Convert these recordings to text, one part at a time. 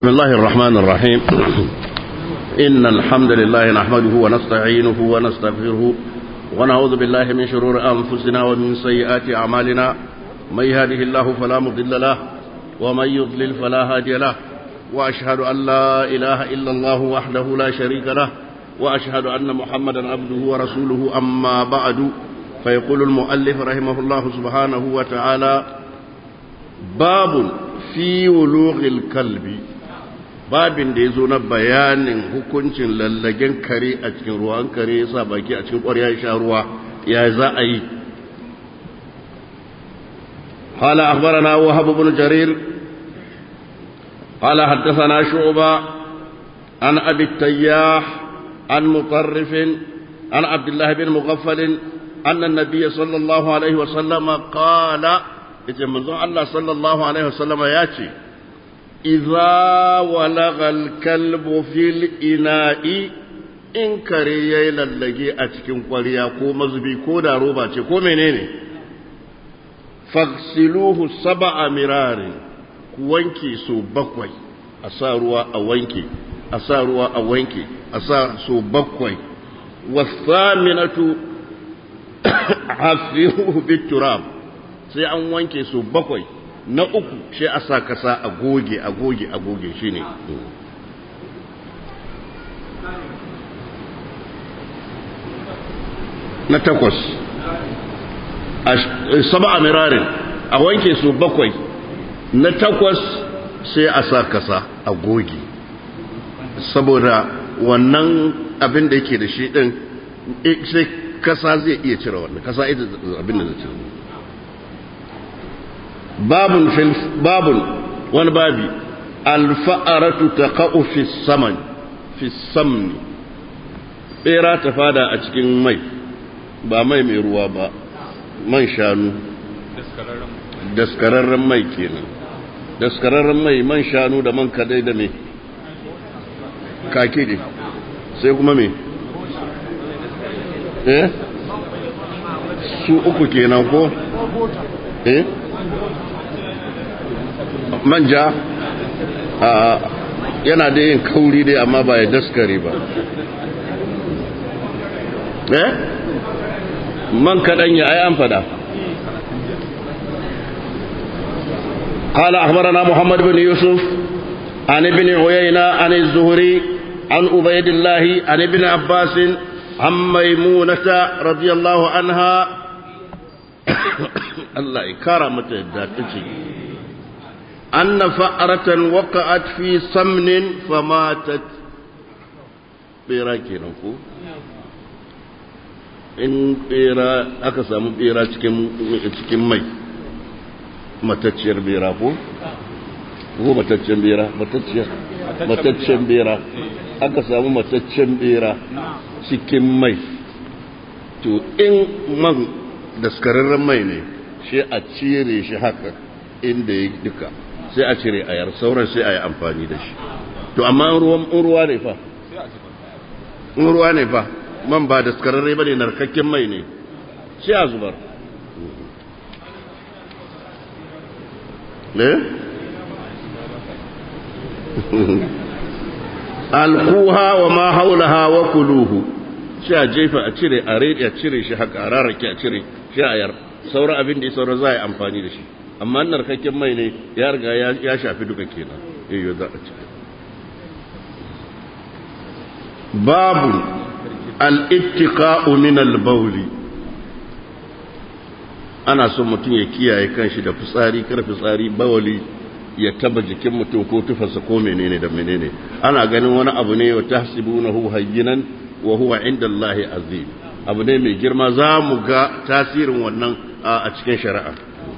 بسم الله الرحمن الرحيم إن الحمد لله نحمده ونستعينه ونستغفره ونعوذ بالله من شرور أنفسنا ومن سيئات أعمالنا من يهده الله فلا مضل له ومن يضلل فلا هادي له وأشهد أن لا إله إلا الله وحده لا شريك له وأشهد أن محمدا عبده ورسوله أما بعد فيقول المؤلف رحمه الله سبحانه وتعالى باب في ولوغ الكلب babin da ya zo na bayanin hukuncin lallagen kare a cikin ruwan kare ya sa baki a cikin ƙwarya ya sha ruwa ya za a yi قال أخبرنا وهب بن جرير قال حدثنا شعبة عن أبي التياح عن مطرف عن عبد الله بن مغفل أن النبي صلى الله عليه وسلم قال إذا منذ الله صلى الله عليه وسلم ياتي إذا ولغ الكلب في الإناء in kare ya yi lallage a cikin kwariya ko mazubi ko da roba ce ko menene faksiluhu saba a mirarin ku wanke so bakwai a sa ruwa a wanke a sa ruwa a wanke a sa so bakwai wasaminatu hafiruhu biturab sai an wanke so bakwai na uku shi a sa kasa a goge a goge a goge shi ne na takwas saba a mirarin a wanke su bakwai na takwas sai a sa kasa a goge saboda wannan abin da yake da shi din sai kasa zai iya cire wannan kasa ita abin da zai cire babun fil babun wani babi alfa'aratu taqa'u fi saman fi samni bera ta fada a cikin mai ba mai mai ruwa ba man shanu daskararren mai kenan daskararren mai man shanu da man kadai da me kake ne sai kuma me eh su uku kenan ko eh manja a yana da yin kauri dai amma ba ya daskare ba eh man kaɗan ya ai an fada قال أخبرنا محمد بن يوسف عن ابن عيينة عن الزهري عن عبيد الله عن ابن عباس عن ميمونة رضي الله عنها الله كرمت الداتجي أن فأرة وقعت في سمن فماتت بيراكي نقول in bera aka samu bera cikin mai matacciyar bera ko? ko matacciyar bera matacciyar matacciyar bera aka samu matacciyar bera cikin mai to in man daskararren mai ne shi a cire shi haka inda ya duka sai a cire a yar sauran sai a yi amfani da shi to amma in ruwa ne fa in ruwa ne fa man ba da skararre ba ne narkakken mai ne sai a zubar ne? alkuha wa ma haulaha wa kuluhu sai a jefa a cire a rede a cire shi haka a rarrake a cire shi a yar sauran abin da ya sauran za a yi amfani da shi amma narkakken mai ne ya riga ya shafi duka kenan yayyo za a cire babu al'ittiƙa'u min al-bauli ana son mutum ya kiyaye kanshi da fitsari kar fitsari bawali ya taba jikin mutum ko tufarsa ko menene da menene ana ganin wani abu ne wa tahsibunahu hayyinan wa huwa inda Allah azim abu ne mai girma za mu ga tasirin wannan a cikin shari'a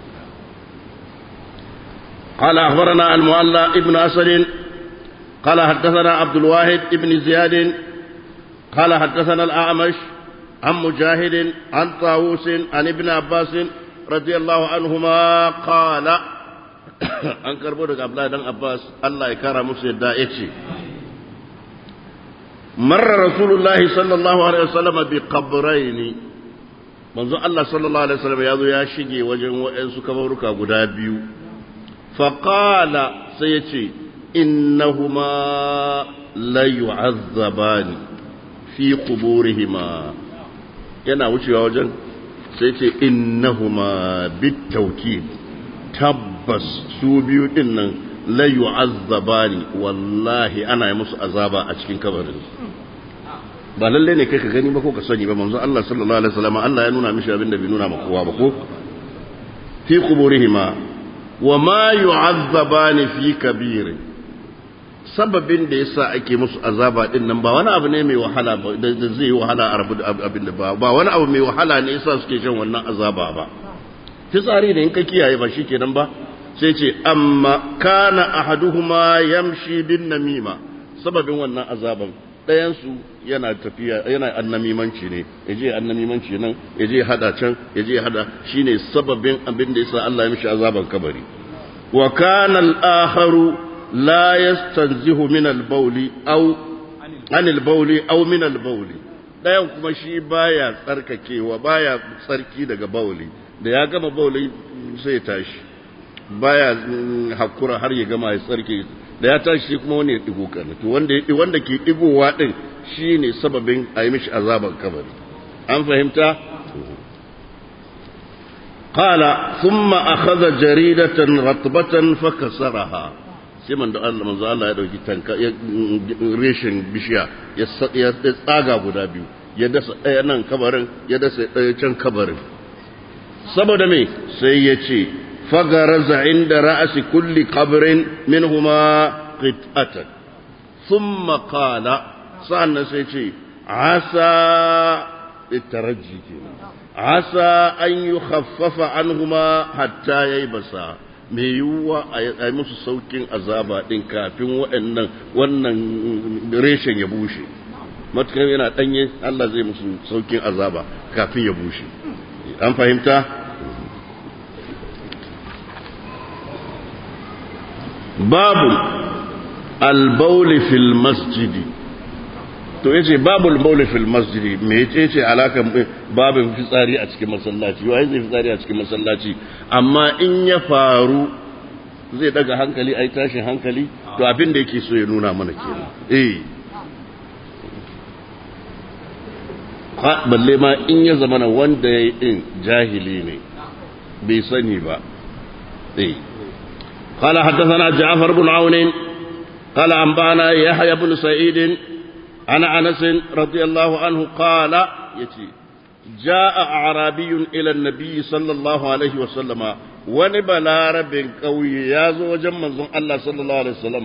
قال أخبرنا المؤلى ابن أسد قال حدثنا عبد الواحد ابن زياد قال حدثنا الأعمش عن مجاهد عن طاووس عن ابن عباس رضي الله عنهما قال an karbo daga Abdullahi dan Abbas Allah ya kara musu yadda ya ce marra rasulullahi sallallahu alaihi wasallam bi qabraini manzo Allah sallallahu alaihi wasallam ya zo ya shige wajen waɗansu kabaruka guda biyu fa qala sai ya ce innahuma la yu'azzabani fi quburihima yana wucewa wajen sai ce innahuma bitawkid tabbas su biyu din nan la yu'azzabani wallahi ana yi musu azaba a cikin kabarin ba lalle ne kai ka gani ba ko ka sani ba manzo Allah sallallahu alaihi wasallam Allah ya nuna mishi abin da bai nuna ma kowa ba ko fi quburihima wa ma yu'azzabani fi kabir sababin da yasa ake musu azaba din nan ba wani abu ne mai wahala ba da zai wahala a rabu abin da ba ba wani abu mai wahala ne yasa suke shan wannan azaba ba fitsari da in ka kiyaye ba shikenan ba sai ce amma kana ahaduhuma yamshi bin namima sababin wannan azaban ɗayansu yana tafiya yana annamimanci ne ya je annamimanci nan ya je hada can ya je hada shine sababin abin da yasa Allah ya mishi azaban kabari wa kana al-akharu la yastanzihu min al-bawli aw an al-bawli aw min al-bawli ɗayan kuma shi baya tsarkakewa baya tsarki daga bawli da ya gama bawli sai ya tashi baya hakura har ya gama ya tsarki da ya tashi kuma wani ya digo kan to wanda wanda ke digowa din shine sababin a yi mishi azaban kabari an fahimta qala thumma akhadha jaridatan ratbatan fakasaraha sai man da Allah manzo Allah ya dauki tanka reshen bishiya ya tsaga guda biyu ya dasa ɗaya nan kabarin ya dasa ɗaya can kabarin saboda me sai ya ce فغرز عند رأس كل قبر منهما قطعة ثم قال سألنا سيتي عسى الترجي عسى أن يخفف عنهما حتى ييبسا mai yiwuwa a yi musu saukin azaba ɗin kafin waɗannan wannan reshen ya bushe matukar yana ɗanye Allah zai musu saukin azaba kafin ya bushe an fahimta babu albauli fil masjidi to yace babu albauli fil masjidi me yace alakan babin fitsari a cikin masallaci wai zai fitsari a cikin masallaci amma in ya faru zai daga hankali ai tashin hankali to abin da yake so ya nuna mana kenan eh balle ma in ya zama wanda ya yi din jahili ne bai sani ba eh قال حدثنا جعفر بن عون قال أنبانا يحيى بن سعيد عن أنس رضي الله عنه قال يتي جاء أعرابي إلى النبي صلى الله عليه وسلم ونبلا رب قوي يازو وجمع الله صلى الله عليه وسلم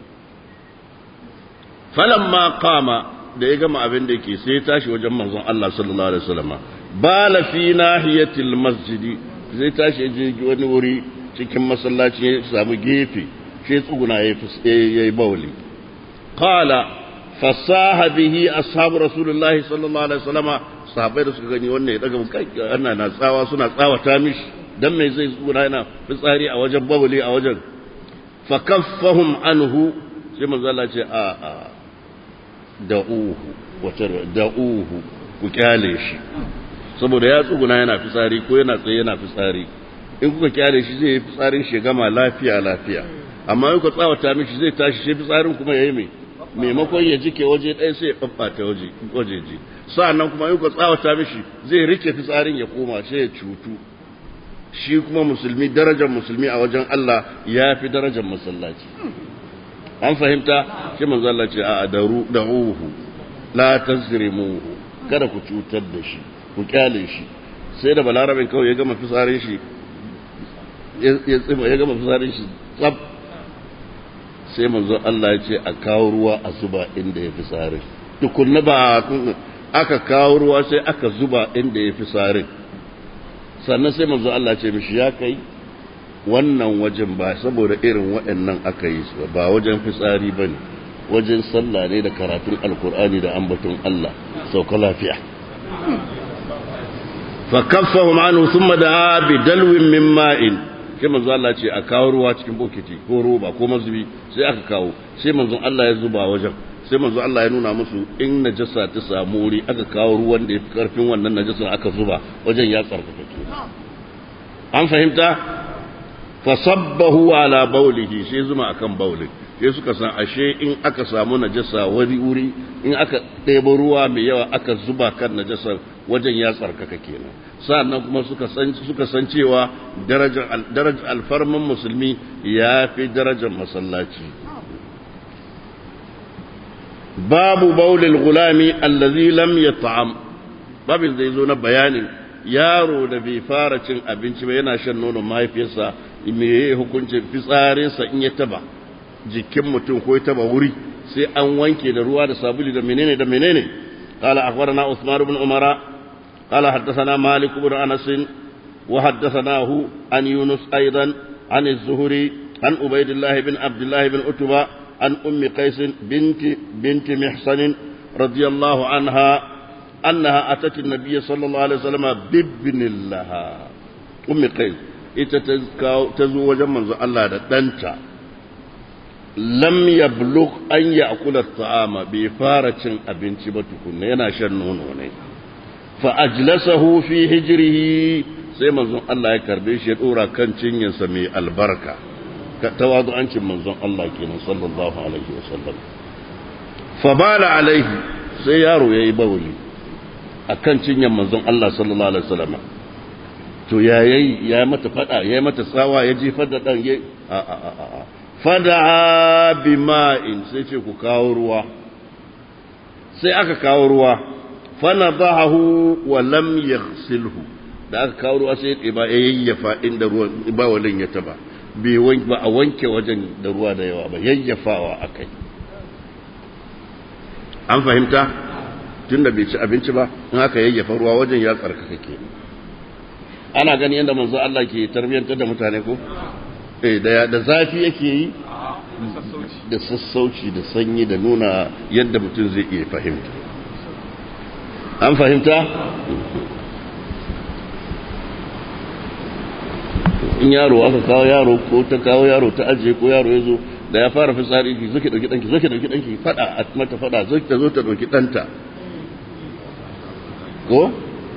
فلما قام da ya gama abin da ke sai tashi wajen manzon Allah sallallahu alaihi wasallam bala fi nahiyatil masjidi zai tashi ya je wani wuri cikin masallaci ya samu gefe shi tsuguna ya yi bauli qala fasaha bihi ashabu rasulullahi sallallahu alaihi wasallama sahabbai da suka gani wannan ya daga kai ana na tsawa suna tsawata mishi dan me zai tsuguna yana fitsari a wajen bauli a wajen fa kaffahum anhu sai manzo Allah ce a a da'uhu wata da'uhu ku kyale shi saboda ya tsuguna yana fitsari ko yana tsaye yana fitsari in kuka kyale shi zai yi fitsarin shi gama lafiya lafiya amma in ku tsawata mishi zai tashi shi fitsarin kuma yayi mai maimakon ya jike waje ɗaya sai ya babbata waje wajeji sa'annan kuma in ku tsawata mishi zai rike fitsarin ya koma sai ya cutu shi kuma musulmi darajar musulmi a wajen Allah ya fi darajar masallaci an fahimta shi manzo Allah ce a daru da'uhu la tazrimuhu kada ku cutar da shi ku kyale shi sai da balarabin kawai ya gama fitsarin shi ya tsima ya gama fitsarin shi tsab sai manzo Allah ya ce a kawo ruwa a zuba inda ya fitsarin tukunna ba aka kawo ruwa sai aka zuba inda ya fitsarin sannan sai manzo Allah ce mishi ya kai wannan wajen ba saboda irin waɗannan aka yi su ba wajen fitsari ba ne wajen sallah ne da karatun alkur'ani da ambaton Allah sauka lafiya fa kaffahum anhu thumma da'a bi dalwin min ma'in sai manzo Allah ce a kawo ruwa cikin bokiti ko roba ko mazubi sai aka kawo sai manzo Allah ya zuba wajen sai manzo Allah ya nuna musu in najasa ta samu wuri aka kawo ruwan da ya fi karfin wannan najasa aka zuba wajen ya tsarkake an fahimta fa sabbahu ala baulihi sai zuma akan baulin sai suka san ashe in aka samu najasa wani wuri in aka ɗebo ruwa mai yawa aka zuba kan najasar wajen ya tsarkaka kenan sa'annan kuma suka san suka san cewa darajar darajar alfarman musulmi ya fi darajar masallaci babu baulil gulami allazi lam yat'am babin zai zo na bayanin yaro da bai fara cin abinci ba yana shan nonon mahaifiyarsa me ya hukuncin fitsarinsa in ya taba jikin mutum ko ya taba wuri sai an wanke da ruwa da sabuli da menene da menene قال أخبرنا عثمان بن عمر قال حدثنا مالك بن أنس وحدثناه عن يونس أيضا عن الزهري عن عبيد الله بن عبد الله بن أتبة عن أم قيس بنت بنت محصن رضي الله عنها أنها أتت النبي صلى الله عليه وسلم بابن لها أم قيس ita ta zo wajen manzo Allah da ɗanta lam yablugh an ya'kula ta'ama bai fara cin abinci ba tukunna yana shan nono ne fa ajlasahu fi hijrihi sai manzon Allah ya karbe shi ya dora kan cinyarsa mai albarka tawadu'ancin manzon Allah kenan sallallahu alaihi wasallam fa bala alaihi sai yaro yayi bawli akan cinyar manzon Allah sallallahu alaihi wasallam to ya yayi ya mata fada ya mata tsawa ya jefar da dan a a a a fada bima'in sai ce ku kawo ruwa sai aka kawo ruwa fanadahu wa lam yaghsilhu da aka kawo ruwa sai ya ba ya yayyafa inda ruwan ba walin ya taba bai wanke ba a wanke wajen da ruwa da yawa ba yayyafawa akai an fahimta tunda bai ci abinci ba in aka yayyafa ruwa wajen ya tsarkaka kenan ana gani yadda manzo Allah ke tarbiyantar da mutane ko eh da da zafi yake yi da sassauci da sanyi da nuna yadda mutum zai iya fahimta an fahimta in yaro aka kawo yaro ko ta kawo yaro ta ajiye ko yaro ya zo da ya fara fitsari ki zo ki dauki danki zo ki dauki danki fada a mata fada zo ki zo ta dauki danta ko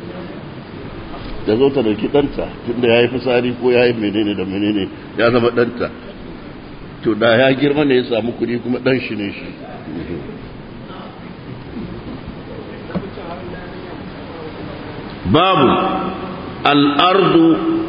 da zo ta dauki ɗanta tunda ya yi fitsari ko ya yi menene da menene ya zama ɗanta to da ya girma ne ya samu kuɗi kuma ɗan shi ne shi babu al'ardu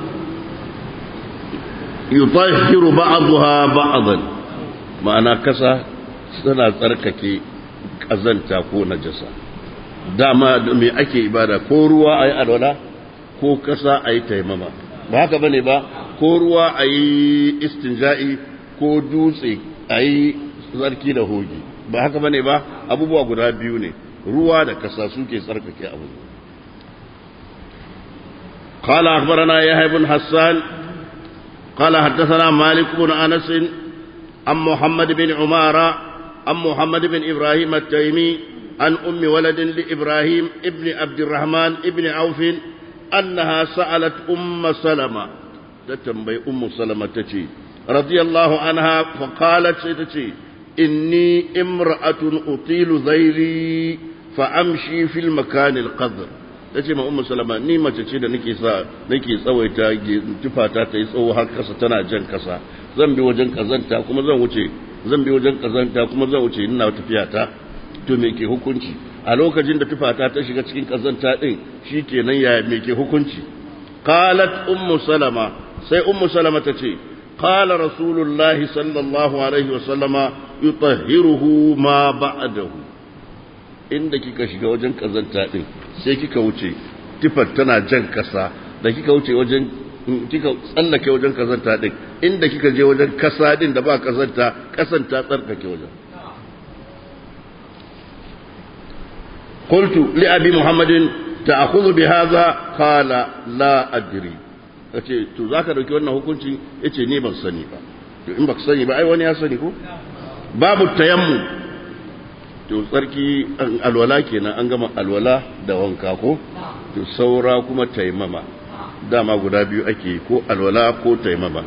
yutahhiru ba'daha ba'dan ma'ana kasa tana tsarkake kazanta ko najasa dama me ake ibada ko ruwa ayi alwala ko kasa a yi taimama ba haka ba ne ba ko ruwa a yi istinja'i ko dutse a yi tsarki da hogi ba haka ba ne ba abubuwa guda biyu ne ruwa da kasa suke tsarkake abu قال أخبرنا يحيى بن حسان قال حدثنا مالك بن أنس عن محمد بن عمارة عن محمد بن إبراهيم التيمي عن أم ولد لإبراهيم ابن عبد الرحمن ابن عوف أنها سألت أم سلمة تتنبي أم سلمة تتي رضي الله عنها فقالت تتي إني امرأة أطيل ذيلي فأمشي في المكان القذر tace ma ummu salama ni mace ce da nake sa nake tsawaita tufata ta yi tsawo har kasa tana jan kasa zan bi wajen kazanta kuma zan wuce zan bi wajen kazanta kuma zan wuce ina tafiya ta to me ke hukunci a lokacin da tufata ta shiga cikin kazanta din shikenan ya me ke hukunci qalat ummu salama sai ummu salama ta ce qala rasulullahi sallallahu alaihi wa sallama yutahhiruhu ma ba'dahu inda kika shiga wajen kazanta din sai kika wuce tufar tana jan kasa da kika wuce wajen kika tsallake wajen kazanta din inda kika je wajen kasa din da ba kazanta kasan ta tsarkake wajen قلت لأبي محمد تأخذ بهذا قال لا أدري yace to zaka dauki wannan hukunci yace ni ban sani ba to in baka sani ba ai wani ya sani ko babu tayammu to tsarki alwala kenan an gama alwala da wanka ko to saura kuma taimama dama guda biyu ake ko alwala ko taimama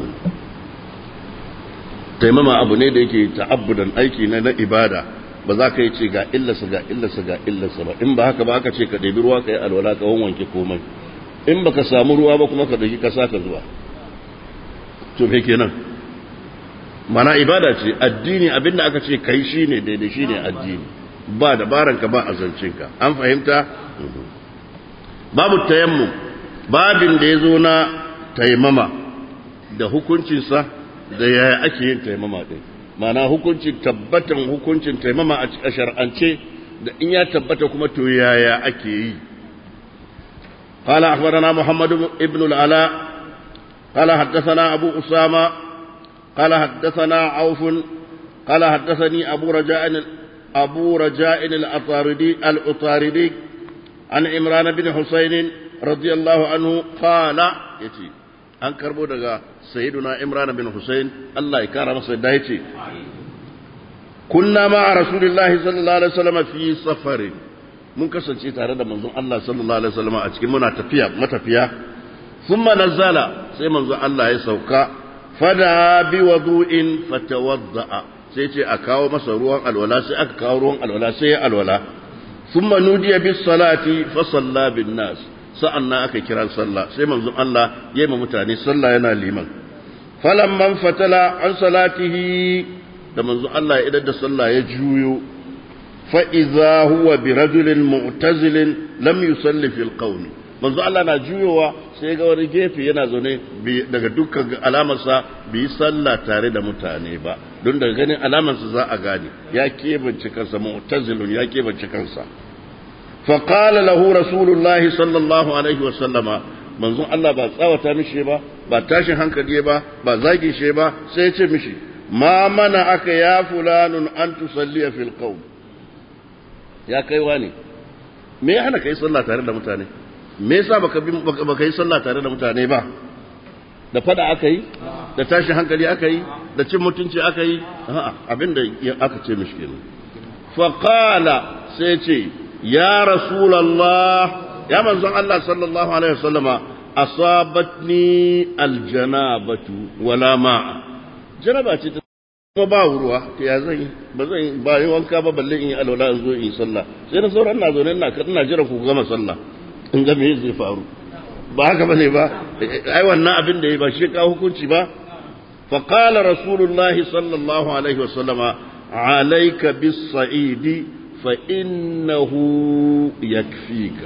taimama abu ne da yake ta'abbudan aiki na na ibada ba za ka yi ce ga illarsa ga illarsa ga illarsa ba in ba haka ba aka ce ka ɗebi ruwa ka yi alwala ka wanke komai in baka samu ruwa ba kuma ka ɗauki kasa ka zuwa to me kenan mana ibada ce addini abinda aka ce kai shine daidai shine addini ba dabaranka ba azancinka an fahimta babu tayammum babin da ya zo na taimama da hukuncinsa da yaya ake yin taimama ɗin mana hukuncin tabbatan hukuncin taimama a shar'ance da in ya tabbata kuma to yaya ake yi قال أخبرنا محمد بن العلاء قال حدثنا أبو أسامة قال حدثنا عوف قال حدثني أبو رجاء أبو رجاء الأطاردي الأطاردي عن عمران بن حسين رضي الله عنه قال يتي an karbo daga sayyiduna imran bin husayn Allah ya kara masa da yace kunna ma rasulillahi sallallahu alaihi wasallam fi safarin mun kasance tare da manzon Allah sallallahu alaihi wasallam a cikin muna tafiya matafiya thumma nazala sai manzon Allah ya sauka fada bi wudu'in fatawadda sai ce a kawo masa ruwan alwala sai aka kawo ruwan alwala sai ya alwala thumma nudiya bis salati fa salla bin nas sa'an nan aka kira sallah sai manzon Allah ya yi mutane sallah yana liman falamman fatala an salatihi da manzon Allah ya idar da sallah ya juyo fa'iza huwa bi rajulin mu'tazilin lam yusalli fil qawmi manzon Allah na juyowa sai ga wani gefe yana zaune daga dukkan alamarsa bai yi sallah tare da mutane ba don daga ganin alamarsa za a gane ya kebance kansa mu'tazilun ya kebance kansa فقال له رسول الله صلى الله عليه وسلم manzon Allah ba tsawata mishi ba ba tashin hankali ba ba zagi shi ba sai ce mishi ma mana aka ya fulanun an tusalliya fil qawm ya kai wani me ya hana kai sallah tare da mutane me yasa baka baka yi sallah tare da mutane ba da fada aka yi da tashin hankali aka yi da cin mutunci aka yi a'a abinda aka ce mishi kenan fa qala sai ce ya rasulallah ya manzon Allah sallallahu alaihi wasallama asabatni aljanabatu wala ma'a janaba ce ta kuma ba ruwa ta ya zan ba zan ba yi wanka ba balle in yi alwala in zo in yi sallah sai na sauran na zaune ina ina jira ku gama sallah in ga me zai faru ba haka bane ba ai wannan abin da yi ba shi ka hukunci ba fa qala rasulullahi sallallahu alaihi wasallama alayka bis sa'idi فإنه يكفيك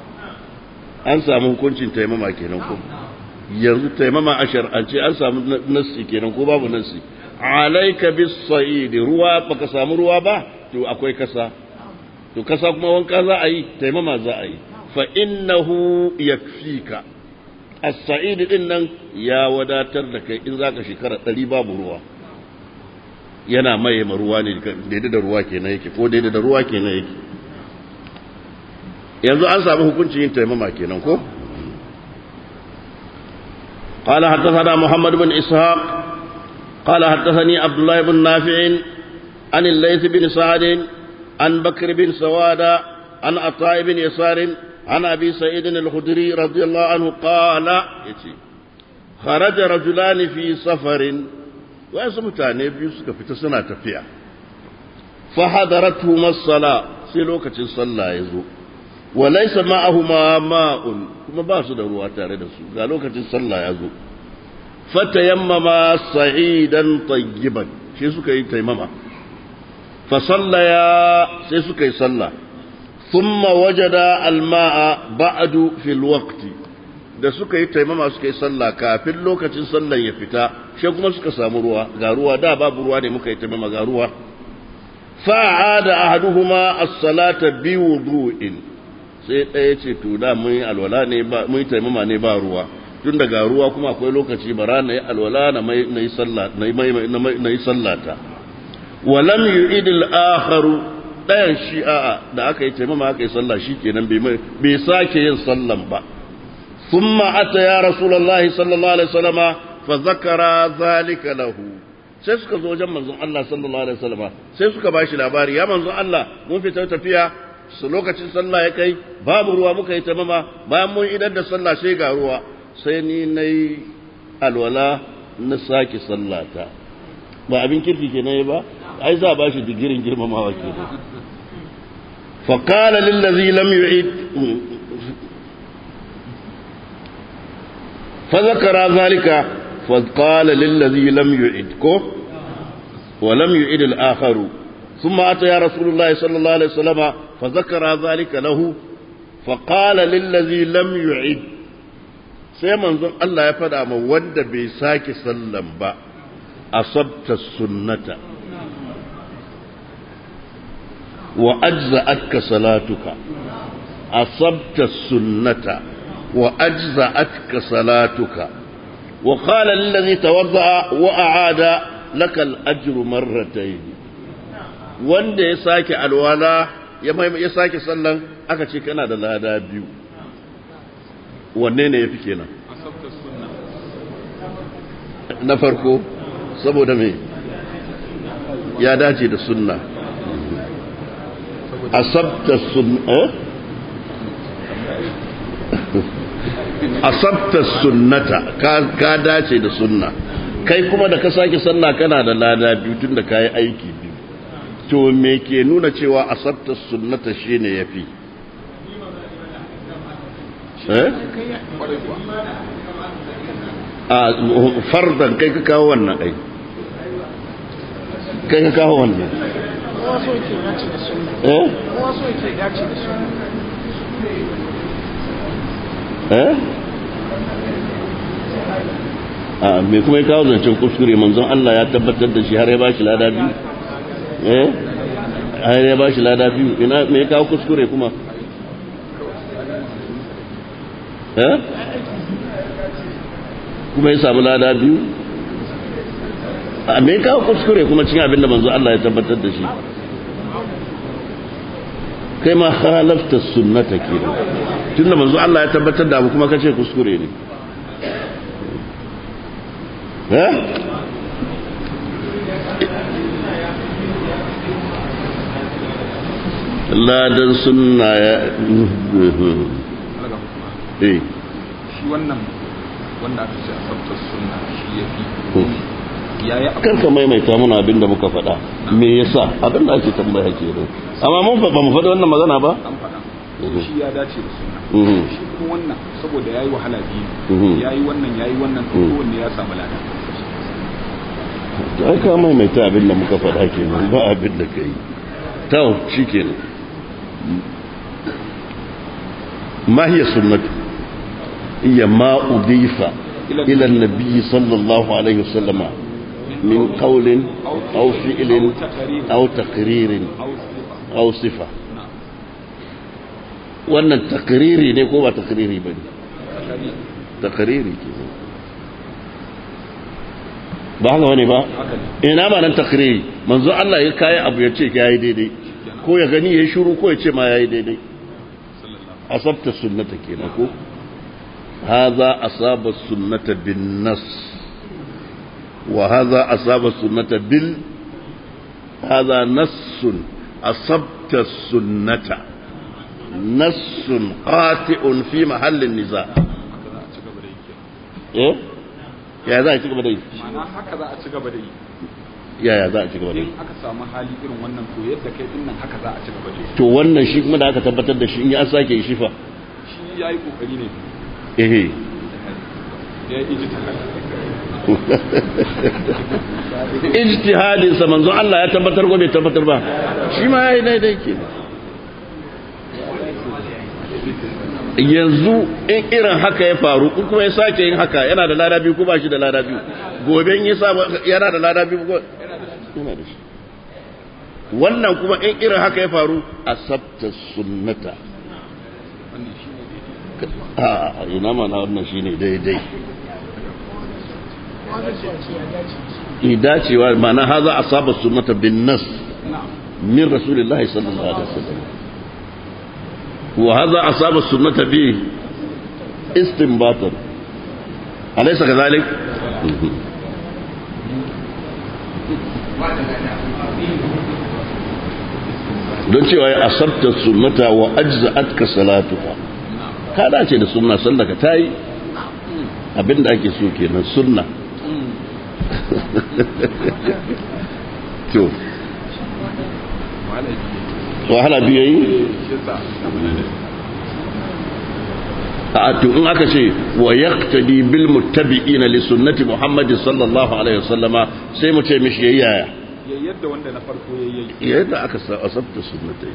an samu hukuncin taimama kenan ko yanzu taimama a shar'ance an samu nassi kenan ko babu nassi alaika bis sa'id ruwa baka samu ruwa ba to akwai kasa to kasa kuma wanka za a yi taimama za a yi fa innahu yakfika as-sa'id din nan ya wadatar da kai in zaka shekara 100 babu ruwa yana maye ma ruwa ne daidai da ruwa kenan yake ko daidai da ruwa kenan yake yanzu an samu hukuncin yin taimama kenan ko قال حدثنا محمد بن إسحاق قال حدثني عبد الله بن نافع عن الليث بن سعد عن بكر بن سوادة عن عطاء بن يسار عن أبي سعيد الخدري رضي الله عنه قال خرج رجلان في سفر wasu mutane biyu suka fita suna tafiya fahadaratu masala sai lokacin sallah ya zo wa laysa ma'ahuma ma'un kuma ba su da ruwa tare da su ga lokacin sallah ya zo fatayammama sa'idan tayyiban sai suka yi taimama fa sallaya sai suka yi sallah thumma wajada alma'a ba'du fil waqti da suka yi taimama suka yi sallah kafin lokacin sallan ya fita shi kuma suka samu ruwa ga ruwa da babu ruwa ne muka yi taimama ga ruwa fa'ada ahaduhuma as-salata bi wudu'in sai ɗaya ce to da mun yi alwala ne ba mun yi taimama ne ba ruwa tun daga ruwa kuma akwai lokaci bara na yi alwala na mai na yi sallah na yi na yi sallata wa lam yu'id al-akharu ɗayan shi'a da aka yi taimama aka yi sallah shikenan bai bai sake yin sallan ba ثم أتى يا رسول الله صلى الله عليه وسلم فذكر ذلك له sai suka zo wajen manzon Allah sallallahu alaihi wasallam sai suka bashi labari ya manzon Allah mun fita tafiya su lokacin sallah ya kai babu ruwa muka yi tamama bayan mun idan da sallah sai ga ruwa sai ni nayi alwala na saki sallata ba abin kirki kenan ba ai za ba shi digirin girmamawa kenan fa qala lil ladhi lam yu'id فذكر ذلك فقال للذي لم يعد كو ولم يعد الآخر ثم أتى يا رسول الله صلى الله عليه وسلم فذكر ذلك له فقال للذي لم يعد sai manzon Allah ya faɗa ma wanda bai sake sallan ba asabta sunnata wa ajza'atka salatuka asabta sunnata wa ajza'atka salatuka wa qala lillazi tawadda'a wa a'ada lakal ajru marratayn wanda ya sake alwala ya ya sake sallan aka ce kana da lada biyu wanne ne yafi kenan na farko saboda me ya dace da sunna asabta sunna asabta sunnata ka dace da sunna kai kuma da ka sake sallah kana da lada biyu tun da kayi aiki biyu to me ke nuna cewa asabta sunnata shine yafi eh a fardan kai ka kawo wannan ai kai ka kawo wannan eh eh a me kuma ya kawo zancen kuskure manzon Allah ya tabbatar da shi har ya ba shi lada biyu eh har ya ba shi lada biyu ina me ya kawo kuskure kuma eh kuma ya samu lada biyu a me ya kawo kuskure kuma cikin abin da manzon Allah ya tabbatar da shi kai ma halafta sunnata kenan tunda manzo Allah ya tabbatar da abu kuma kace kuskure ne eh ladan sunna ya eh shi wannan wanda aka ce asabtar sunna shi ya fi yayi karka maimaita muna abin da muka faɗa me yasa abin da ake tambaya ke nan amma mun ba mu faɗi wannan magana ba an faɗa shi ya dace da sunna shi kuma wannan saboda yayi wahala biyu yayi wannan yayi wannan to kowanne ya samu lada to ai ka maimaita abin da muka faɗa kenan ba abin da kai to shikenan ma hiya sunnatu hiya ma udifa ila an-nabi sallallahu alaihi wasallama من قول أو فعل أو تقرير أو صفة wannan takriri ne ko ba takriri ba ne takriri ke ba haka wani ba ina ma nan takriri manzo Allah ya kayi abu ya ce ya yi daidai ko ya gani ya shuru ko ya ce ma ya yi daidai asabta sunnata kenan ko haza asaba sunnata bin nas وهذا أصاب السنة بال هذا نص أصبت السنة نص قاطع في محل النزاع إيه يا ذا ci gaba da yi ma'ana haka za a ci gaba da yi ya ya za a ci gaba da yi in aka samu hali irin wannan to yadda kai din nan haka za a ci gaba da yi to wannan shi kuma da aka tabbatar da shi in ya sake yi shifa shi yayi kokari ne eh ya yi ijtihad ijtihadin sa manzo Allah ya tabbatar ko bai tabbatar ba shi ma yayi daidai ke yanzu in irin haka ya faru in kuma ya sake yin haka yana da lada biyu ko ba shi da lada biyu gobe in ya sa yana da lada biyu ko yana da shi wannan kuma in irin haka ya faru asabta sunnata a ina mana wannan shine daidai dacewa mana haza asaba sunnata bin nas min rasulillahi sallallahu alaihi wasallam wa haza asaba sunnata bi istinbatan alaysa kadhalik don cewa ya asabta sunnata wa ajza'atka salatuka ka dace da sunna sallaka tayi abinda ake so kenan sunna to wahala biyu yi a to in aka ce wa yaqtadi bil muttabi'ina li sunnati muhammadin sallallahu alaihi wasallama sai mu ce mishi yaya ya yadda wanda na farko ya yi yadda aka asabta sunnatai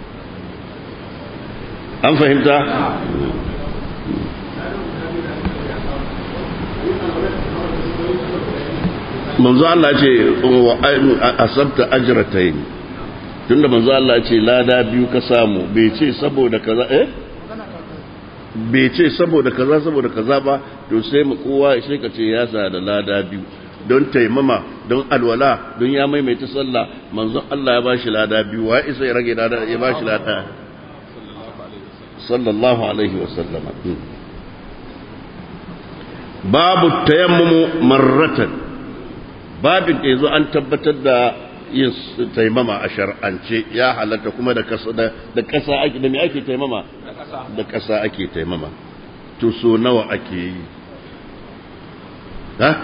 an fahimta manzo Allah ce asabta ajratayn tunda manzo Allah ce lada biyu ka samu bai ce saboda kaza eh bai ce saboda kaza saboda kaza ba to sai mu kowa sai ka ce ya sa da lada biyu don taimama don alwala don ya maimaita sallah manzon Allah ya bashi lada biyu wa isa ya rage lada ya bashi lada sallallahu alaihi wa sallama babu tayammumu marratan babin da yazo an tabbatar da yin taimama a shar'ance ya halatta kuma da kasa da kasa ake da me ake taimama da kasa ake taimama to so nawa ake yi ha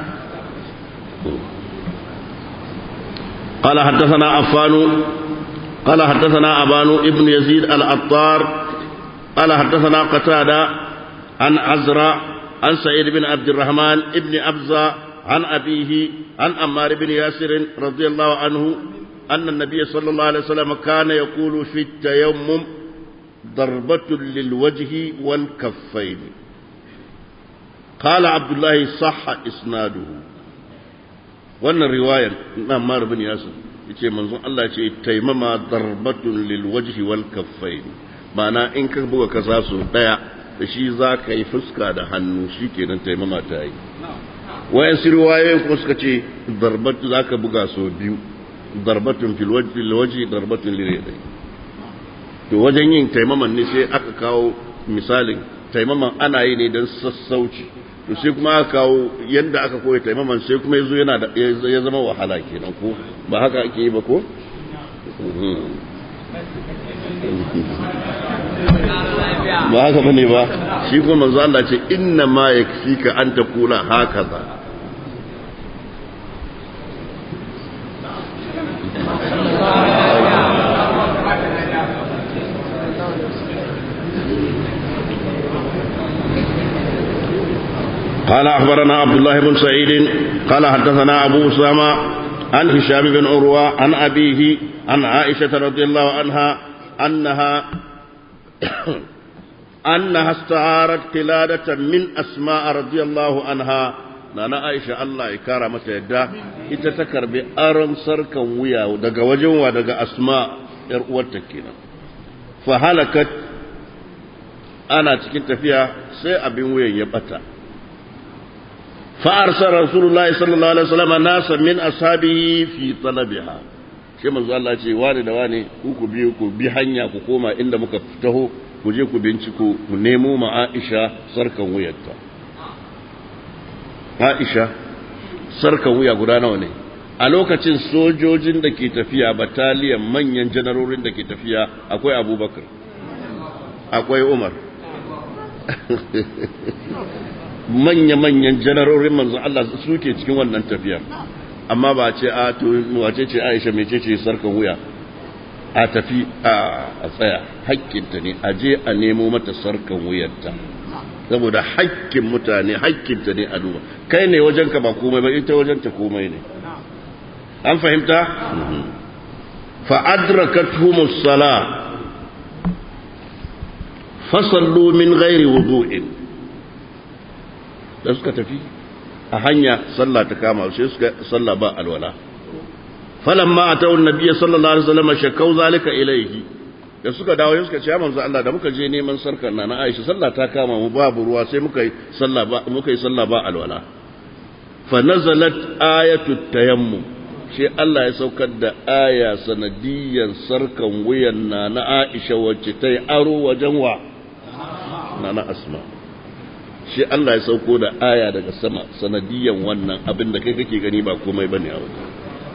قال حدثنا عفان قال حدثنا أبان ابن يزيد العطار قال حدثنا قتادة عن عزرا عن سعيد بن عبد الرحمن ابن أبزة عن أبيه عن أمار بن ياسر رضي الله عنه أن النبي صلى الله عليه وسلم كان يقول في التيمم ضربة للوجه والكفين قال عبد الله صح إسناده wannan riwayar na Ammar bin Yasir yace manzon Allah ce taimama darbatun lil wajhi wal kaffain ma'ana in ka buga kasa su daya da shi za ka yi fuska da hannu shikenan taimama ta yi wayan riwayoyin kuma suka ce darbatu za ka buga so biyu darbatun fil wajhi lil wajhi darbatun lil yadayn to wajen yin taimaman ne sai aka kawo misalin taimaman ana yi ne don sassauci to sai kuma aka kawo yadda aka koya taimaman sai kuma yazo yana da ya zama wahala kenan ko ba haka ake yi ba ko ba haka bane ba shi kuma manzo Allah ce inna ma yakfika an taqula hakaza قال أخبرنا عبد الله بن سعيد قال حدثنا أبو أسامة عن هشام بن عروة عن أبيه عن عائشة رضي الله عنها أنها أنها استعارت قلادة من أسماء رضي الله عنها نانا عائشة الله إكرامة يدا إتتكر بأرم سركا ويا ودقا وجن ودقا أسماء يرؤوتكينا فهلكت أنا تكنت فيها سي أبن ويا يبتا فأرسل رسول الله صلى الله عليه وسلم ناسا من أصحابه في طلبها shi manzo Allah ce wani da wani ku ku biyo ku bi hanya ku koma inda muka taho ku je ku binciko ku nemo ma Aisha sarkan wuyarta Aisha sarkan wuya guda nawa ne a lokacin sojojin da ke tafiya bataliyan manyan janarorin da ke tafiya akwai Abubakar akwai Umar manya-manyan janarorin manzo Allah suke cikin wannan tafiyar amma ba ce a to wace ce Aisha mece ce sarkan wuya a tafi a tsaya hakkinta ne a je a nemo mata sarkan wuyarta saboda hakkin mutane hakkinta ne a duba kai ne wajenka ba komai ba ita wajenta komai ne an fahimta fa adrakathumus sala fasallu min ghairi wudu'in da suka tafi a hanya sallah ta kama sai suka sallah ba alwala falamma atawu nabiyyi sallallahu alaihi wasallam shakau zalika ilaihi da suka dawo suka ce manzo Allah da muka je neman sarkar na Aisha sallah ta kama mu babu ruwa sai muka yi sallah ba muka yi sallah ba alwala fa nazalat ayatu tayammum shi Allah ya saukar da aya sanadiyan sarkan wuyan na na Aisha wacce ta yi aro wajen wa na na Asma shi Allah ya sauko da aya daga sama sanadiyan wannan abin da kai kake gani ba komai bane a wajen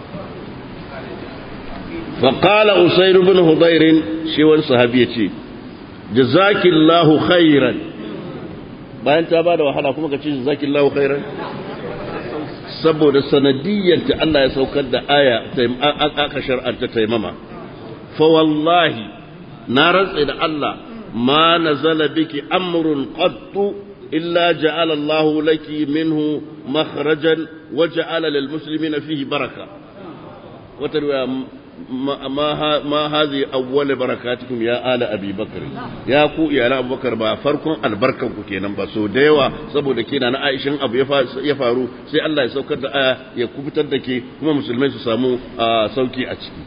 فقال أسير بن هضير شوان صحابي يتي جزاك الله خيرا bayan ta bada wahala kuma ka ce jazakillahu khairan saboda sanadiyyar ta Allah ya saukar da aya aka shar'anta taimama fa wallahi na rantsa da Allah ma nazala biki amrun qattu illa ja'ala Allahu laki minhu makhrajan wa ja'ala lil muslimina fihi baraka wata riwaya ma hazi awwal barakatukum ya ala abi bakr ya ku iyalan abubakar ba farkon albarkan ku kenan ba so da yawa saboda kina na aishin abu ya faru sai Allah ya saukar da aya ya kubutar da ke kuma musulmai su samu sauki a ciki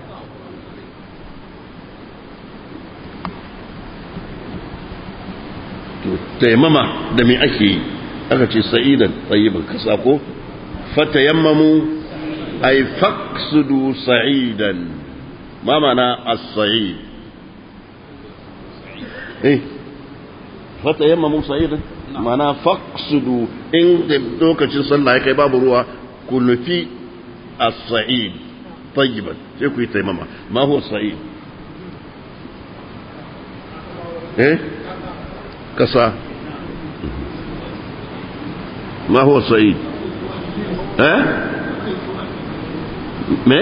taimama da me ake yi aka ce sa'idan tsayiban kasa ko fatayammamu ay faqsudu sa'idan ma mana as-sa'id eh fatayammamu sa'idan mana faqsudu in lokacin sallah ya kai babu ruwa ku nufi as-sa'id tayyiban sai ku yi taimama ma huwa sa'id eh kasa ما هو الصعيد ها me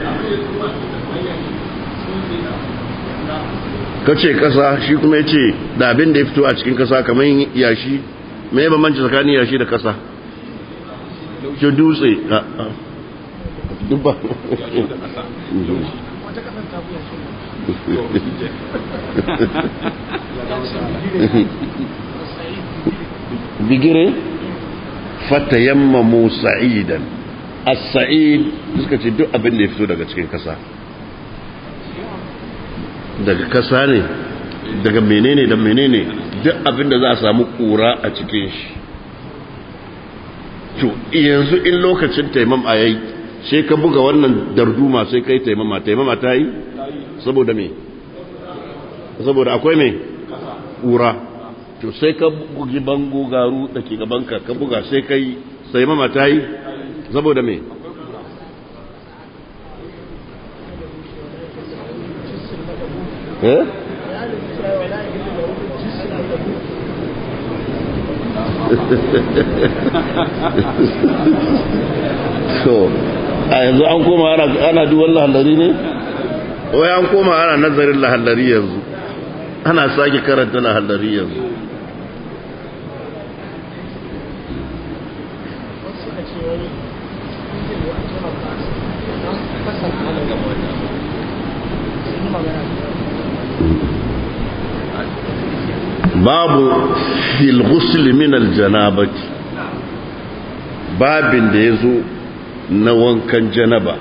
kace kasa shi kuma yace da abin da ya fito a cikin kasa kamar yashi me ba manci tsakanin yashi da kasa ke dutse dubba bigire fatayammamu sa'idan as-sa'id suka ce duk abin da ya fito daga cikin kasa daga kasa ne daga menene da menene duk abin da za a samu kura a cikin shi to yanzu in lokacin taimam a yayi sai ka buga wannan darduma sai kai taimama taimama ta yi saboda me saboda akwai me kura to sai ka bugi bango garu da ke gabanka ka buga sai kai sai mama ta yi saboda me eh so a yanzu an koma ana duwan lahallari ne wai an koma ana nazarin lahallari yanzu ana sake karanta lahallari yanzu babu fil ghusl min al janabati babin da yazo na wankan janaba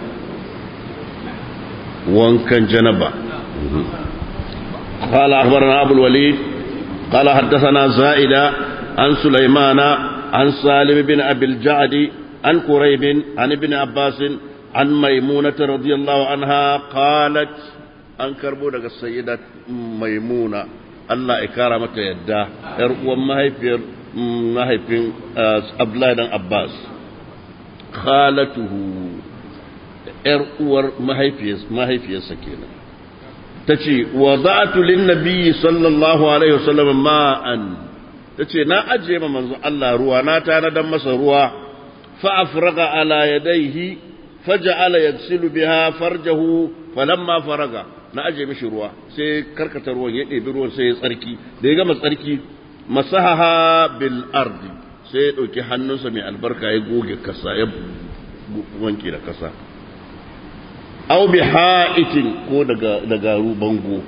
wankan janaba قال أخبرنا أبو الوليد قال حدثنا زائدة عن سليمان عن سالم بن أبي الجعد عن قريب عن ابن عباس عن ميمونة رضي الله عنها قالت أن كربو السيدة ميمونة Allah ya kara mata yadda ‘yar uwan mahaifiyar mahaifin Abdullahi dan Abbas, khalatuhu ‘yar uwar mahaifiyarsa kenan. Ta ce, wa za'atu lin nabiyyi sallallahu Alaihi wasallam ma'an, ta ce, na ajiye ma manzo Allah ruwa, na tanadan masa ruwa, fa'afraga ala yadaihi, faja'ala yaksilu biha farjahu falamma faraga. na aje mishi ruwa sai karkata ruwan ya ɗebi ruwan sai ya tsarki da ya gama tsarki masahaha bil ardi sai ya ɗauki hannunsa mai albarka ya goge kasa ya wanke da kasa aw bi ha'itin ko daga daga bango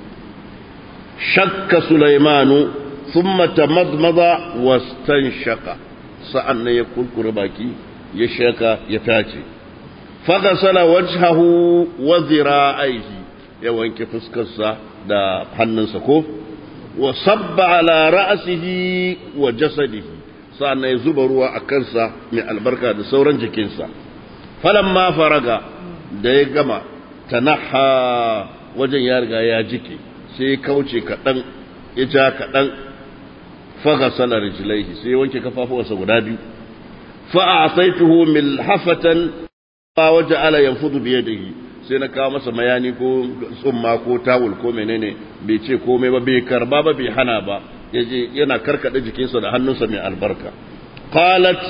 shakka sulaimanu thumma tamadmada wastanshaka sa'an nan ya kurkure baki ya shaka ya tace faghasala wajhahu wa dhira'aihi ya wanke fuskarsa da hannunsa ko wa sabba ala ra'sihi wa jasadihi sa'annan ya zuba ruwa a kansa mai albarka da sauran jikinsa falamma faraga da ya gama tanaha wajen ya riga ya jike sai ya kauce kaɗan ya ja kaɗan faghasala rijlaihi sai ya wanke kafafuwansa guda biyu fa'asaituhu milhafatan waje ala yanfudu biyadihi sai na kawo masa mayani ko tsumma ko tawul ko menene bai ce komai ba bai karba ba bai hana ba yaje yana karkade jikinsa da hannunsa mai albarka qalat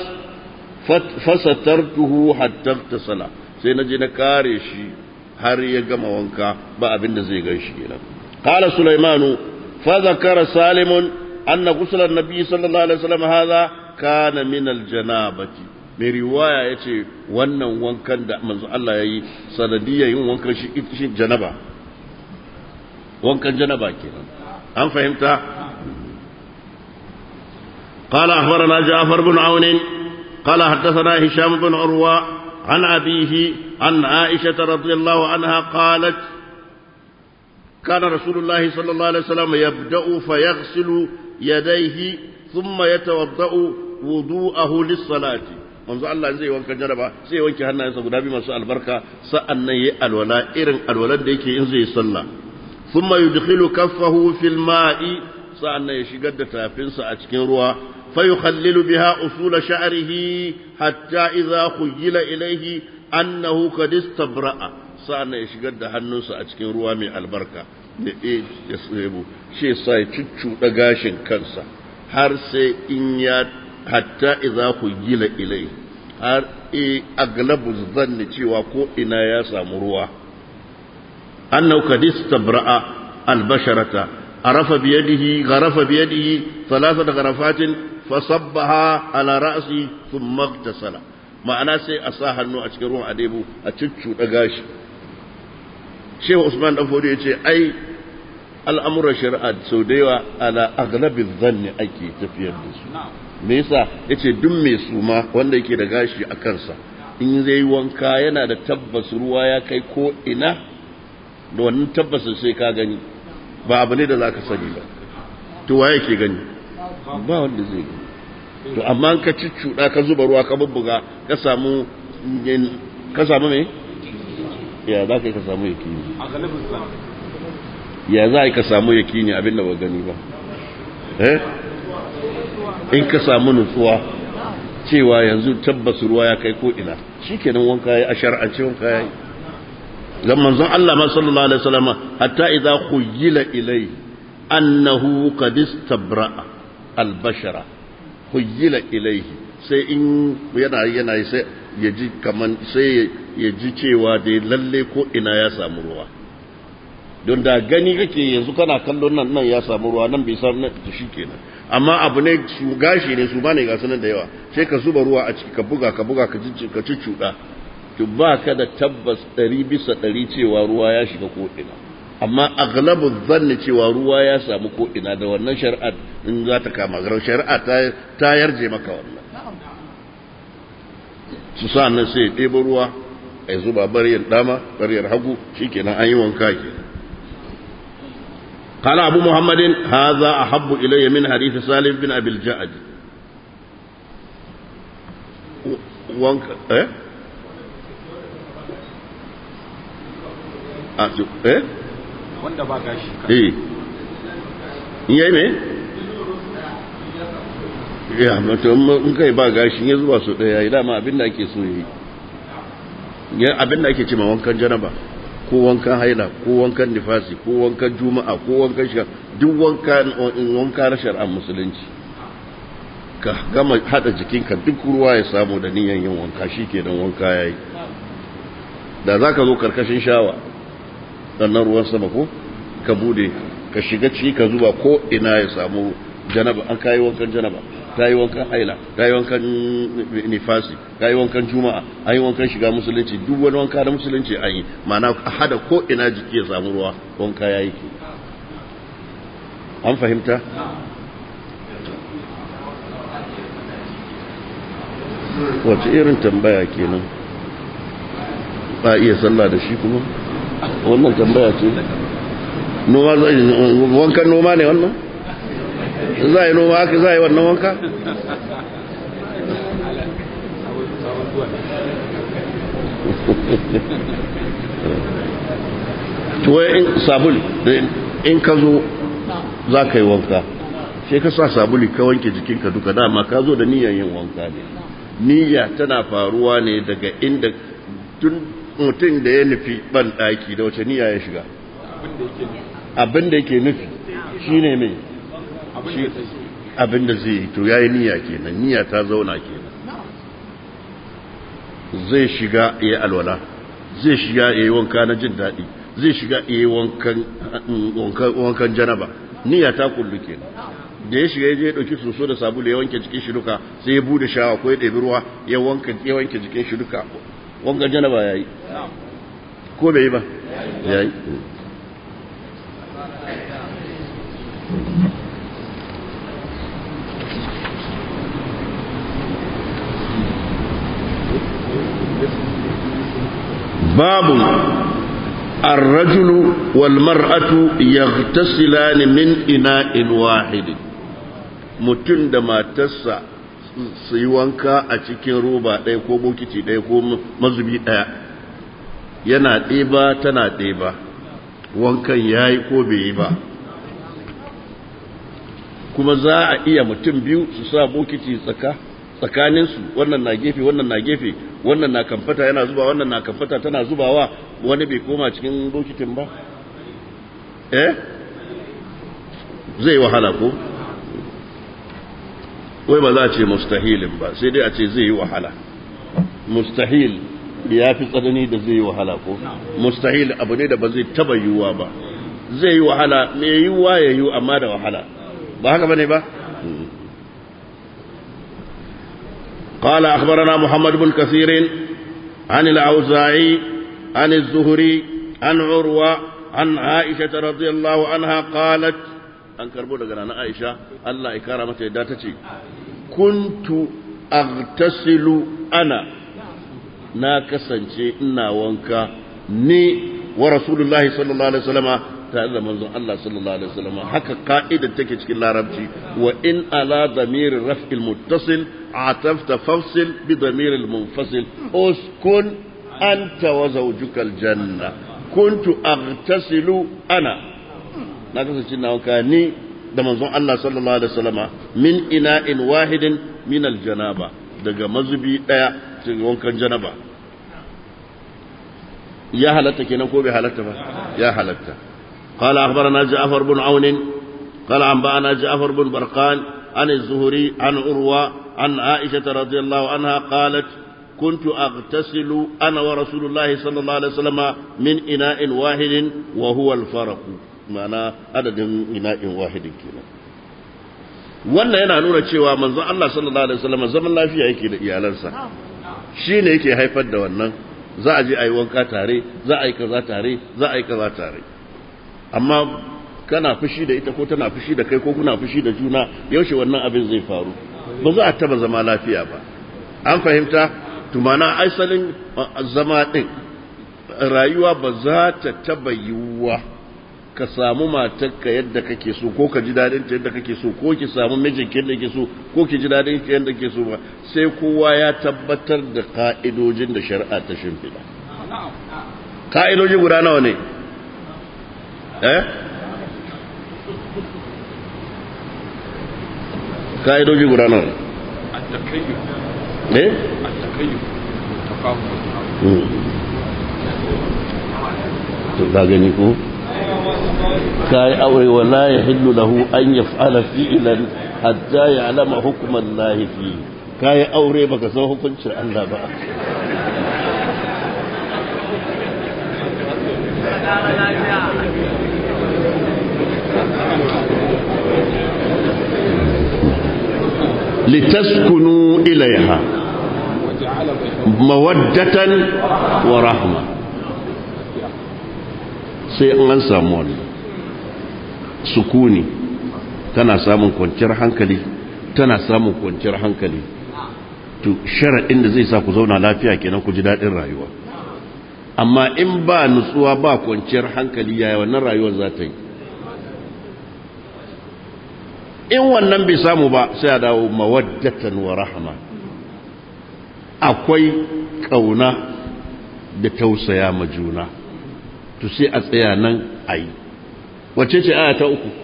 fasatartuhu hatta tasala sai na je na kare shi har ya gama wanka ba abin da zai gan shi kenan qala sulaimanu fa zakara salimun anna ghusl an-nabi sallallahu alaihi wasallam hadha kana min al-janabati mai riwaya ya ce wannan wankan da manzo Allah ya yi sanadiyar yin wankan shi janaba wankan janaba kenan an fahimta قال أخبرنا جعفر بن عون قال حدثنا هشام بن عروة عن أبيه عن عائشة رضي الله عنها قالت كان رسول الله صلى الله عليه وسلم يبدأ فيغسل يديه ثم يتوضأ وضوءه للصلاة manzo Allah zai wanka jaraba sai wanke hannayensa guda biyu masu albarka sa'an nan yayi alwala irin alwalar da yake in zai sallah thumma yudkhilu kaffahu fil ma'i sa'an nan ya shigar da tafinsa a cikin ruwa fa yukhallilu biha usula sha'rihi hatta idza khuyila ilayhi annahu qad istabra'a sa'an nan ya shigar da hannunsa a cikin ruwa mai albarka da ya tsebo shi sa ya cuccuɗa gashin kansa har sai in ya hatta idza khuyila ilayhi har e aglabu zanni cewa ko ina ya samu ruwa annahu qad istabra'a albasharata arafa bi yadihi gharafa bi yadihi thalathata gharafatin fasabbaha ala ra'si thumma igtasala ma'ana sai a sa hannu a cikin ruwan adebu a cuccuɗa gashi shehu usman dan fodi yace ai al'amuran shari'a sau da yawa ala aglabin zanni ake tafiyar da su me yasa yace duk mai suma wanda yake da gashi a kansa in zai wanka yana da tabbas ruwa ya kai ko ina da wannan tabbas sai ka gani ba abu ne da zaka sani ba to waye ke gani ba wanda zai gani to amma ka ciccuda ka zuba ruwa ka bubbuga ka samu ka samu me ya za ka yi ka samu yakini ya za ka samu yakini abin da ba gani ba eh in ka samu nutsuwa cewa yanzu tabbas ruwa ya kai ko ina shikenan wanka ya a shar'ance wanka ya yi zan manzon Allah ma sallallahu alaihi wasallam hatta idza khuyila ilai annahu qad istabra'a al-bashara khuyila ilaihi sai in yana yana sai ya ji kaman sai ya ji cewa da lalle ko ina ya samu ruwa don da gani kake yanzu kana kallon nan nan ya samu ruwa nan bai samu nan shi kenan amma abu ne su gashi ne su bane ga sunan da yawa sai ka zuba ruwa a ciki ka buga ka buga ka ka cuccuda to ba ka da tabbas ɗari bisa ɗari cewa ruwa ya shiga ko ina amma aglabu zanni cewa ruwa ya samu ko ina da wannan shari'a in za ta kama garar shari'a ta ta yarje maka wannan su sa nan sai ya ɗebo ruwa a zuba bariyar dama bariyar hagu shikenan an yi wanka kenan قال أبو محمد هذا أحب إلي من حديث سالم بن أبي الجعد وانك إيه إيه wanda ba gashi إيه yayi me ya mutum in kai ba gashin ya zuwa su daya dama abin da ake so yi abin da ake ce ma wankan janaba ko wankan haila ko wankan nifasi ko wankan juma'a ko wankan shiga duk wankan wanka na shari'ar musulunci ka gama hada jikinka duk ruwa ya samu da niyan yin wanka shikenan wanka yayi da zaka zo karkashin shawa sannan ruwan sama ko ka bude ka shiga ciki ka zuba ko ina ya samu janaba an kai wankan janaba ta yi wankan haila ta yi wankan nifasi ta yi wankan juma'a an yi wankan shiga musulunci duk wani wanka na musulunci an yi mana a hada ko ina jiki ya samu ruwa wanka ya yi ke an fahimta wace irin tambaya kenan ba iya sallah da shi kuma wannan tambaya ce noma wankan noma ne wannan za a yi noma aka za a yi wannan wanka? tuwai in sabuli in ka zo za ka yi wanka sai ka sa sabuli ka wanke jikinka duka dama ka zo da niyyar yin wanka ne niyya tana faruwa ne daga inda tun mutum da ya nufi ban ɗaki da wace niyya ya shiga abin da yake nufi shi ne mai abin da zai yi to ya yi niyya kenan niyya ta zauna kenan zai shiga ya alwala zai shiga ya yi wanka na jin daɗi zai shiga ya yi wankan janaba niyya ta kullu kenan da ya shiga ya je ya ɗauki soso da sabulu ya wanke jikin shi duka sai ya bude shawa ko ya ɗebi ruwa ya wanke ya wanke jikin shi duka wankan janaba ya yi ko bai yi ba ya yi باب الرجل والمرأة يغتسلان من إناء واحد mutum da matarsa su yi wanka a cikin roba ɗaya ko bokiti ɗaya ko mazubi ɗaya yana ɗeba tana ɗeba wankan ya yi ko bai yi ba kuma za a iya mutum biyu su sa bokiti tsaka tsakaninsu wannan na gefe wannan na gefe wannan na kamfata yana zuba wannan na kamfata tana zubawa wani bai koma cikin bokitin ba eh zai wahala ko wai ba za a ce mustahilin ba sai dai a ce zai yi wahala mustahil ya fi tsanani da zai yi wahala ko mustahil abu ne da ba zai taba yiwuwa ba zai yi wahala mai yiwuwa ya yi amma da wahala ba haka ba ne ba قال أخبرنا محمد بن كثير عن الأوزاعي عن الزهري عن عروة عن عائشة رضي الله عنها قالت أن كربو دقنا عائشة الله إكرامة داتتي كنت أغتسل أنا ناكسا إنا وانكا ني ورسول الله صلى الله عليه وسلم tare da manzon Allah sallallahu alaihi wasallam haka ka'idar take cikin larabci wa in ala damir raf'il muttasil atafta fafsil bi damir al munfasil uskun anta wa zawjuka al janna kuntu aghtasilu ana na kasance na wanka ni da manzon Allah sallallahu alaihi wasallam min ina'in wahidin min al janaba daga mazubi daya cikin wankan janaba ya halatta kenan ko bai halatta ba ya halatta قال أخبرنا جعفر بن عون قال أنبأنا جعفر بن برقان عن الزهري عن عروة عن عائشة رضي الله عنها قالت كنت أغتسل أنا ورسول الله صلى الله عليه وسلم من إناء واحد وهو الفرق معنى عدد إناء واحد كنا wannan yana nuna cewa manzon Allah sallallahu alaihi wasallam zaman lafiya yake da iyalansa shine yake haifar da wannan za a je a yi wanka tare za a yi kaza tare za a yi kaza tare amma kana fushi da ita ko tana fushi da kai ko kuna fushi da juna yaushe wannan abin zai faru ba za a taba zama lafiya ba an fahimta tumana aisalin zama din rayuwa ba za ta taba yiwuwa ka samu matarka yadda kake so ko ka ji dadin ta yadda kake so ko ki samu mijinki yadda kake so ko ki ji dadin ki yadda kake so ba sai kowa ya tabbatar da ka'idojin da shari'a ta shimfiɗa ka'idoji guda nawa ne eh ka'idoji guda nan eh to ka gani ko kai aure wala ya hillu lahu an yaf'ala fi'lan hatta ya'lama hukman lahi fi kai aure baka san hukuncin Allah ba لتسكنوا إليها مودة ورحمة sai an samu wani sukuni tana samun kwanciyar hankali tana samun kwanciyar hankali to sharaɗin da zai sa ku zauna lafiya kenan ku ji daɗin rayuwa amma in ba nutsuwa ba kwanciyar hankali yaya wannan rayuwar za ta yi in wannan bai samu ba sai a dawo mawaddatan wa rahama akwai kauna da tausaya ma juna to sai a tsaya nan a yi wacce ce aya ta uku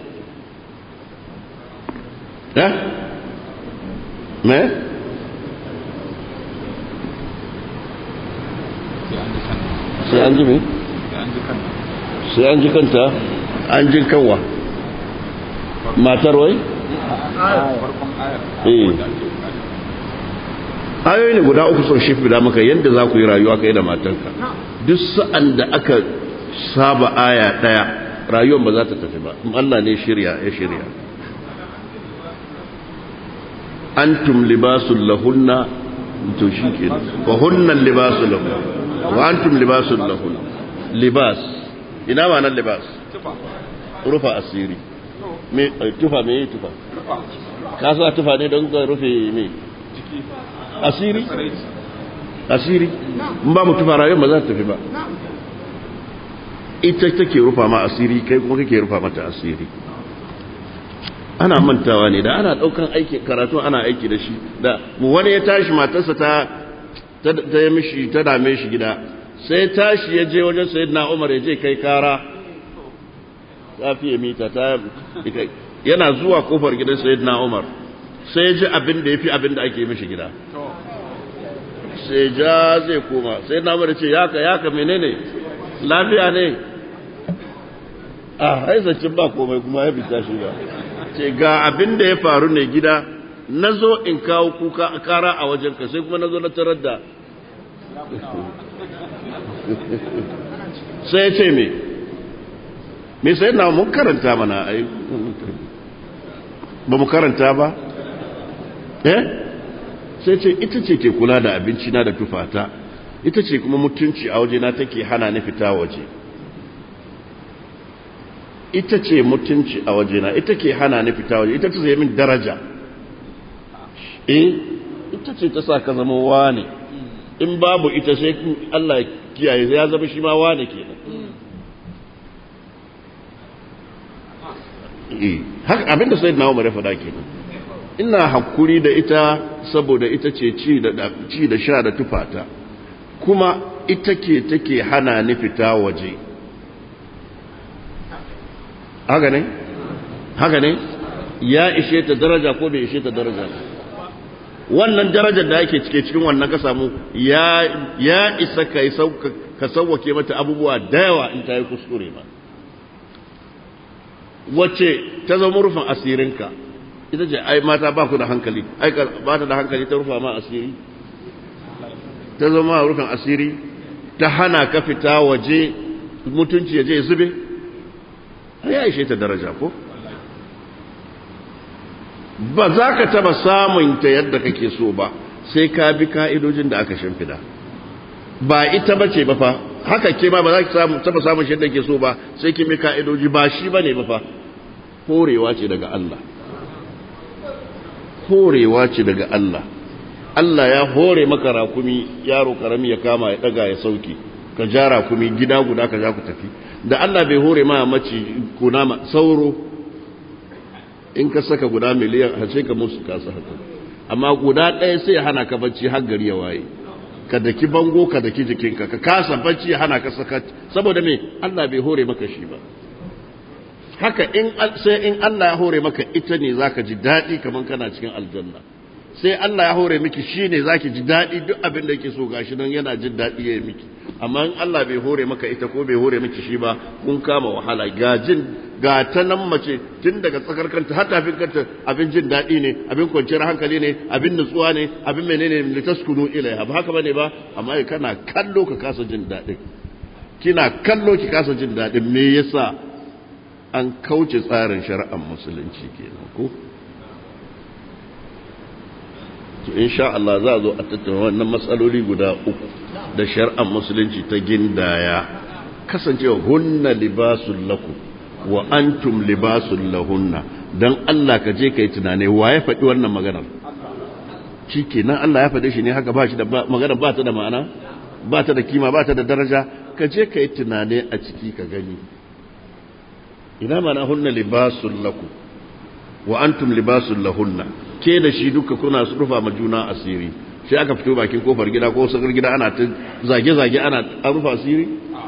eh me sai an ji me sai an ji kanta an jin kanwa matar wai ayoyi ne guda uku sun shifi da maka yadda za ku yi rayuwa kai da matanka duk sa'an da aka saba aya daya rayuwar ba za ta tafi ba Allah ne shirya ya shirya antum libasul lahunna to shi ke wa hunna libasul lahunna wa antum libasul lahunna libas ina ma nan libas rufa asiri me tufa me tufa ka sa tufa ne don ka rufe me asiri asiri in ba mu tufa rayuwar ba za ta tafi ba ita take rufa ma asiri kai kuma kake rufa mata asiri ana mantawa ne da ana daukan aiki karatu ana aiki da shi da wani ya tashi matarsa ta ta yi mishi ta dame shi gida sai tashi ya je wajen sayyidina Umar ya je kai kara ta fiye mita ta yana zuwa kofar gidan sayyidina Umar sai ya ji abin da ya fi abin da ake mishi gida sai ja zai koma sai na Umar ce yaka yaka menene lafiya ne a haizacin ba komai kuma ya fita shi ba ce ga abin da ya faru ne gida na zo in kawo kuka a kara a wajenka sai kuma na zo na tarar da sai ya ce me me sai na mun karanta mana ai ba mu karanta ba eh sai ce ita ce ke kula da abinci na da tufata ita ce kuma mutunci a waje na take hana ni fita waje ita ce mutunci a waje na ita ke hana ni fita waje ita ce zai min daraja eh ita ce ta sa ka zama wane in babu ita sai Allah ya kiyaye ya zama shi ma wane kenan haka abinda sai na umar ya faɗa kenan ina hakuri da ita saboda ita ce ci da ci da sha da tufata kuma ita ke take hana ni fita waje haka ne haka ne ya ishe ta daraja ko bai ishe ta daraja wannan darajar da ake cike cikin wannan ka samu ya ya isa ka ka sauwake mata abubuwa da yawa in ta yi kuskure ba wacce ta zama rufin asirinka ita ce ai mata ba ku da hankali ai ba ta da hankali ta rufa ma asiri ta zama rufin asiri ta hana ka fita waje mutunci ya je zube ai ya ishe ta daraja ko ba za ka taba samun ta yadda kake so ba sai ka bi ka'idojin da aka shimfida ba ita ba ce ba fa haka ke ba ba za ki taba samun shi yadda ke so ba sai ki bi ka'idoji ba shi ba ne ba fa horewa ce daga Allah horewa ce daga Allah Allah ya hore maka rakumi yaro karami ya kama ya daga ya sauke ka ja rakumi gida guda ka ja ku tafi da Allah bai hore ma mace kunama sauro in ka saka guda miliyan a ce ka musu kasa haka amma guda ɗaya sai ya hana ka bacci har gari ya waye ka daki bango ka daki jikinka ka kasa bacci ya hana ka saka saboda me Allah bai hore maka shi ba haka in sai in Allah ya hore maka ita ne zaka ji daɗi kaman kana cikin aljanna sai Allah ya hore miki shine zaki ji daɗi duk abin da yake so gashi nan yana jin daɗi ya miki amma in Allah bai hore maka ita ko bai hore miki shi ba kun kama wahala ga jin ga ta nan mace tun daga tsakar kanta har tafin kanta abin jin daɗi ne abin kwanciyar hankali ne abin nutsuwa ne abin menene ne taskunu ilaiha ba haka bane ba amma kana kallo ka kasa jin daɗin kina kallo ki kasa jin daɗin me yasa an kauce tsarin shari'ar musulunci kenan ko to insha Allah za a zo a tattauna wannan matsaloli guda uku da shari'ar musulunci ta gindaya kasancewa hunna libasul lakum wa antum libasul lahunna dan Allah ka je kai tunane wa ya faɗi wannan maganar nan Allah ya faɗe shi ne haka ba shi da maganar ba ta da ma'ana ba ta da kima ba ta da daraja ka je kai tunane a ciki ka gani ina mana hunna libasul lakum wa antum libasul lahunna ke da shi duka kuna rufa ma juna asiri sai aka fito bakin kofar gida ko sakar gida ana ta zage-zage ana an rufa asiri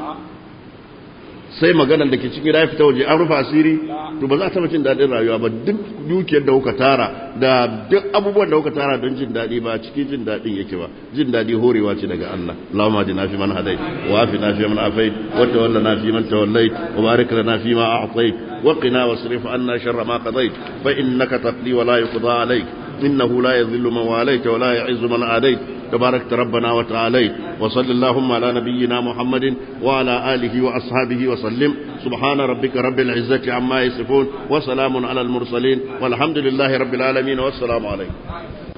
sai maganar da ke cikin gida ya fita waje an rufa asiri to ba za ta cin daɗin rayuwa ba duk dukiyar da kuka tara da duk abubuwan da kuka tara don jin daɗi ba cikin jin daɗin yake ba jin daɗi horewa ce daga Allah Allahumma hadina fi man hadait wa afina fi man afait wa tawallana fi man tawallait wa barik lana fi ma a'tait wa qina wasrif anna sharra ma qadait fa innaka taqdi wa la yuqda alayk إنه لا يذل من واليت ولا يعز من عاديت تباركت ربنا وتعاليت وصل اللهم على نبينا محمد وعلى آله وأصحابه وسلم سبحان ربك رب العزة عما يصفون وسلام على المرسلين والحمد لله رب العالمين والسلام عليكم